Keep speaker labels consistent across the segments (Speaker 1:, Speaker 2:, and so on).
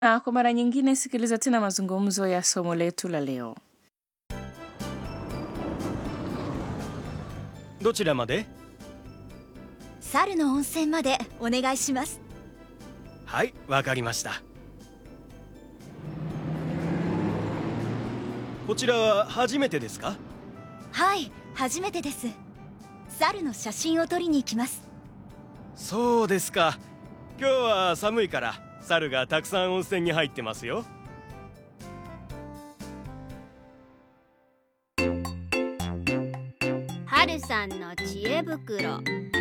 Speaker 1: Na kwa mara nyingine sikiliza tena mazungumzo ya somo letu la leo.
Speaker 2: どちらまで
Speaker 3: 猿の温泉までお願いします
Speaker 2: はいわかりましたこちらは初めてですか
Speaker 3: はい初めてです猿の写真を撮りに行きます
Speaker 2: そうですか今日は寒いから猿がたくさん温泉に入ってますよ
Speaker 4: 春さんの知恵袋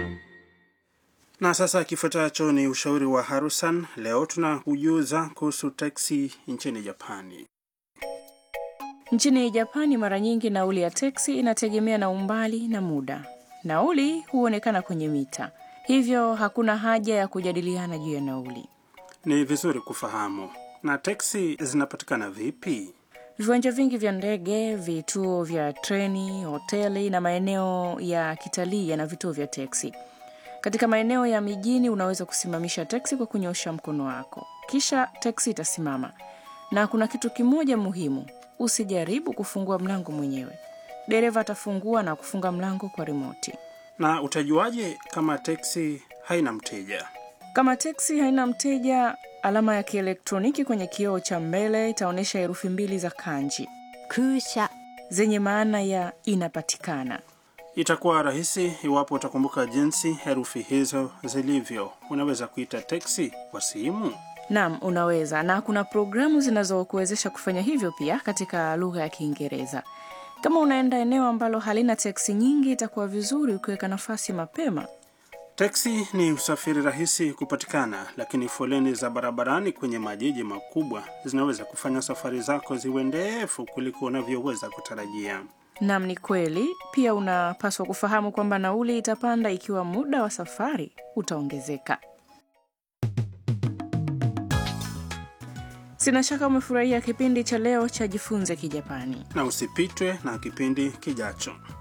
Speaker 5: Na sasa kifuatacho ni ushauri wa Harusan. Leo tunakujuza kuhusu teksi nchini Japani.
Speaker 1: Nchini Japani, mara nyingi nauli ya teksi inategemea na umbali na muda. Nauli huonekana kwenye mita, hivyo hakuna haja ya kujadiliana juu ya nauli.
Speaker 5: Ni vizuri kufahamu. Na teksi zinapatikana vipi?
Speaker 1: Viwanja vingi vya ndege, vituo vya treni, hoteli na maeneo ya kitalii yana vituo vya teksi. Katika maeneo ya mijini unaweza kusimamisha teksi kwa kunyosha mkono wako, kisha teksi itasimama. Na kuna kitu kimoja muhimu, usijaribu kufungua mlango mwenyewe. Dereva atafungua na kufunga mlango kwa rimoti.
Speaker 5: Na utajuaje kama teksi haina mteja?
Speaker 1: Kama teksi haina mteja, alama ya kielektroniki kwenye kioo cha mbele itaonyesha herufi mbili za kanji
Speaker 3: 空車
Speaker 1: zenye maana ya inapatikana.
Speaker 5: Itakuwa rahisi iwapo utakumbuka jinsi herufi hizo zilivyo. Unaweza kuita teksi kwa simu.
Speaker 1: Naam, unaweza, na kuna programu zinazokuwezesha kufanya hivyo pia katika lugha ya Kiingereza. Kama unaenda eneo ambalo halina teksi nyingi, itakuwa vizuri ukiweka nafasi mapema.
Speaker 5: Teksi ni usafiri rahisi kupatikana, lakini foleni za barabarani kwenye majiji makubwa zinaweza kufanya safari zako ziwe ndefu kuliko unavyoweza kutarajia.
Speaker 1: Naam, ni kweli. Pia unapaswa kufahamu kwamba nauli itapanda ikiwa muda wa safari utaongezeka. Sina shaka umefurahia kipindi cha leo cha Jifunze Kijapani.
Speaker 5: Na usipitwe na kipindi kijacho.